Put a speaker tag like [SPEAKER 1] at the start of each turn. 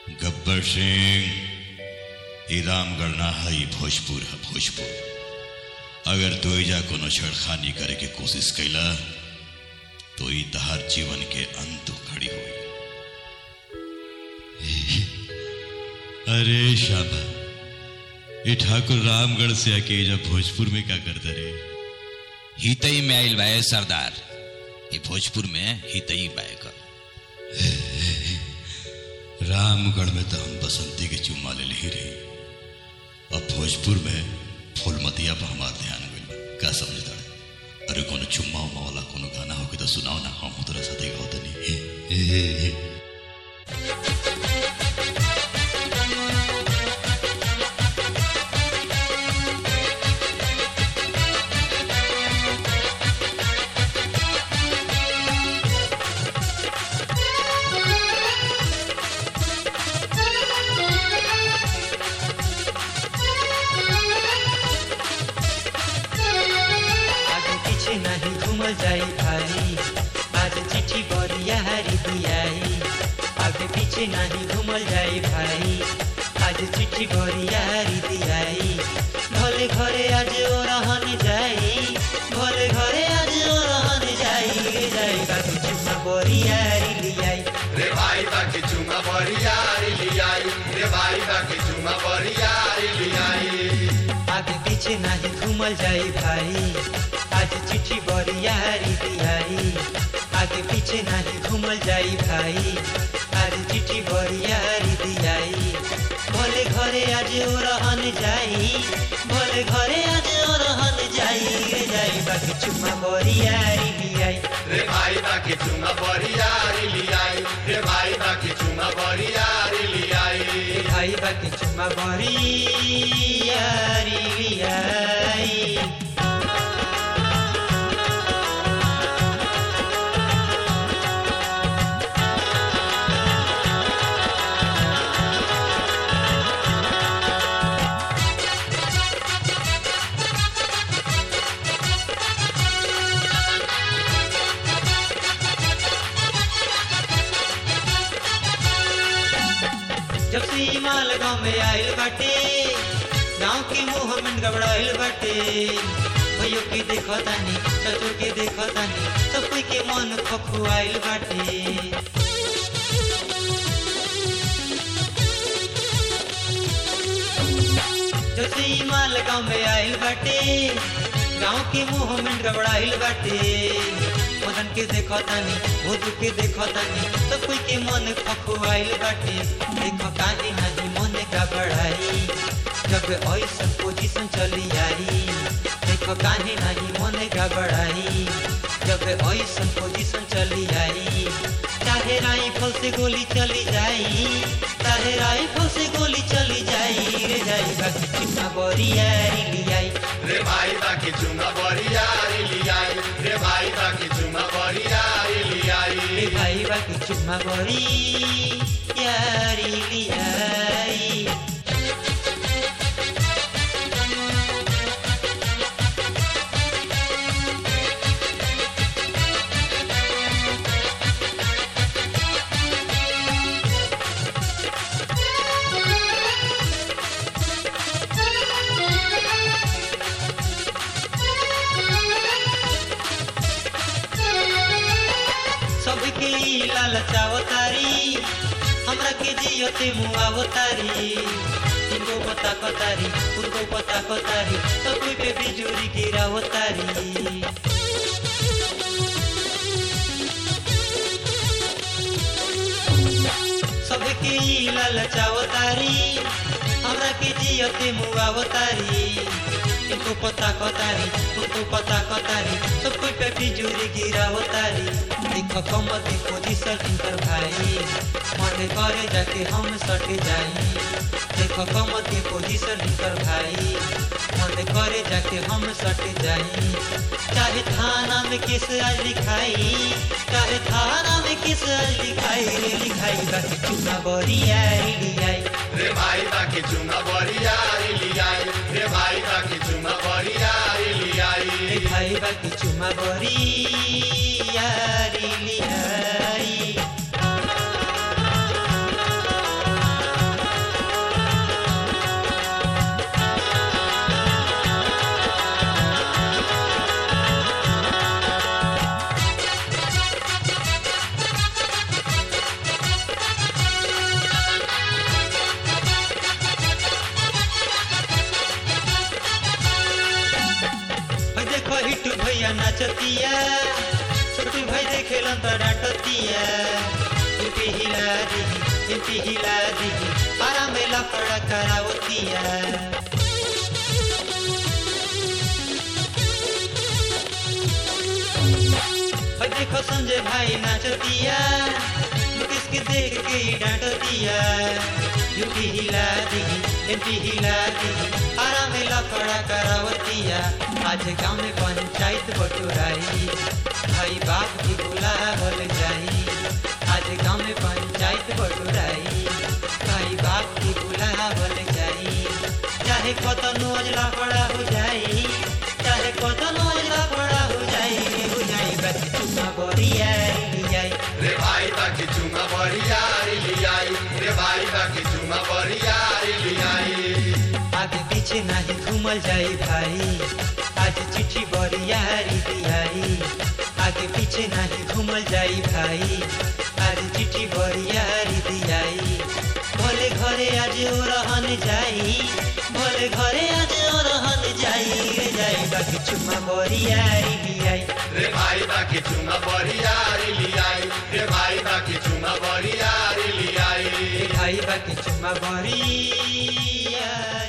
[SPEAKER 1] गब्बर सिंह ई रामगढ़ ना है ई भोजपुर है भोजपुर अगर तू एजा कोनो छेड़खानी करे के कोशिश कैला तो ई तहार जीवन के अंत खड़ी हुई अरे शाबा ये ठाकुर रामगढ़ से आके एजा भोजपुर में क्या करते रे
[SPEAKER 2] हितई में आइल बाए सरदार ये भोजपुर में हितई बाए कर
[SPEAKER 1] रामगढ़ में तो हम बसंती के चुम्मा ले ही रही अब भोजपुर में फूलमतिया पर हमार ध्यान गइल बा का समझता अरे कोनो चुम्मा उम्मा वाला कोनो गाना हो के तो सुनाओ ना हम तोरा साथे गाओ तनी
[SPEAKER 3] आगे पीछे नहीं घूमल जाई भाई आज चिट्ठी बरिया हरी दियाई आगे पीछे नहीं घूमल जाई भाई आज चिट्ठी बरिया हरी दियाई भले घरे आज ओ रहन जाई भले घरे आज ओ रहन जाई रे जाई बाबू चुम्मा बरिया हरी लियाई
[SPEAKER 4] रे भाई बाकी चुमा बरियारी लियाई रे भाई बाकी चुमा बरियारी लियाई
[SPEAKER 3] आगे पीछे नहीं घूमल जाई भाई आज चिट्ठी बरियारी दियाई आगे पीछे नहीं घूमल जाई भाई आज चिट्ठी बरियारी दियाई भले घरे आज ओ रहन जाई भले घरे आज ओ रहन जाई रे जाई बाकी चुम्मा बरियारी लियाई
[SPEAKER 4] रे भाई बाकी चुमा बरियारी लियाई रे भाई बाकी चुमा बरियारी लियाई
[SPEAKER 3] रे भाई बाकी चुम्मा बरियारी लियाई जब से ई माल गाँव में आइल बाटे गाँव के मुंह में गबड़ाइल बाटे भैयो के देखो तानी चचो के देखो तानी सब कोई के मन खखुआइल बाटे जब से ई माल गाँव में आइल बाटे गाँव के मुंह में गबड़ाइल बाटे मदन के देखो तानी भोजू के देखो तानी सब कोई के मन खखुआइल बाटे देखो काहे नहीं मन गबड़ाई जब ऐसन पोजीशन चली आई देखो काहे नहीं मन गबड़ाई जब ऐसन पोजीशन चली आई चाहे राइफल से गोली चली जाई चाहे राइफल से गोली चली जाई रे जाई बाकी चिन्हा बरियारी लियाई
[SPEAKER 4] रे भाई बाकी चुमा बरियारी लियाई रे भाई बाकी चुमा बरियारी लियाई
[SPEAKER 3] रे भाई बाकी चुम्मा बरियारी लियाई सबके ई लालचावतारी हमरा के जियते मुआवतारी इनको पता कतारी उनको पता कतारी सब कोई पे बिजुरी गिरावतारी सबके ई लालचावतारी हमरा के जियते मुआवतारी इनको पता कतारी उनको पता कतारी सब कोई पे बिजुरी गिरावतारी देखो कमर की पोजीशन इनकर भाई मन करे जाके हम सट जाई देखो कमर की पोजीशन इनकर भाई मन करे जाके हम सट जाई चाहे थाना में किस आज लिखाई चाहे थाना में किस आज लिखाई रे लिखाई बाकी चुना बरियारी लियाई
[SPEAKER 4] रे भाई बाकी चुमा बरियारी लियाई रे भाई बाकी चुमा बरियारी लियाई
[SPEAKER 3] रे भाई बाकी चुमा बरियारी लियाई नाचतिया छोटू भाई देखेलन तो डांटतिया इनके हिला दी इनके हिला दी आरा में लफड़ा करावतिया भाई देखो संजय भाई नाचतिया मुकेश के देख के ही डांटतिया यूपी हिला दी एमपी हिला दी आरा में लफड़ा करावतिया आज गांव में पंचायत बटुराई भाई बाप भी बुलावल जाई आज गांव में पंचायत बटुराई भाई बाप भी बुलावल जाई चाहे कतनो लफड़ा हो जाई चाहे कतनो लफड़ा हो जाई हो जाई बस चुमा बरिया जाई
[SPEAKER 4] रे भाई बाकी चुमा बरियारी लियाई रे भाई बाकी चुमा बरियारी लियाई
[SPEAKER 3] आगे पीछे नहीं घूमल जाई भाई आज चिट्ठी बरियारी दियाई आगे पीछे नहीं घूमल जाई भाई आज चिट्ठी बरियारी दियाई भले घरे आज ओ रहन जाई भले घरे आज ओ रहन जाई रे जाई बाकी चुम्मा बरियारी दियाई
[SPEAKER 4] रे भाई बाकी चुमा बरियारी लियाई रे भाई बाकी चुमा बरियारी लियाई
[SPEAKER 3] भाई बाकी चुम्मा बरिया